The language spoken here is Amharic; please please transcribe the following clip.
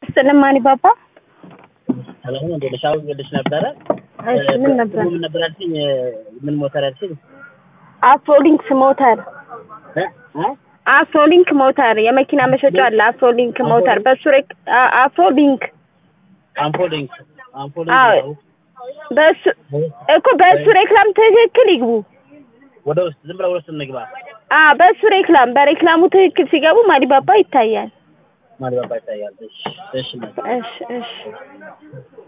ይስጥልን ማን ባባ። ሰላም ነው። እንደልሽ አሁን ልሽ ነበረ። እሺ ምን ነበር? ምን ነበር ያልሽኝ? ምን ሞተር ያልሽኝ? አፍሮሊንክስ ሞተር እ እ አፍሮሊንክ ሞተር የመኪና መሸጫ አለ። አፍሮሊንክ ሞተር በሱ ሬክ አ- አፍሮሊንክ አምፖሊንግ አምፖሊንግ አዎ። ነው። በሱ እኮ በሱ ሬክላም ትክክል ይግቡ። ወደ ውስጥ ዝም ብለው ወደ ውስጥ እንግባ። አ በሱ ሬክላም በሬክላሙ ትክክል ሲገቡ ማዲባባ ይታያል። ማድባባ ይታያል። እሺ እሺ እሺ እሺ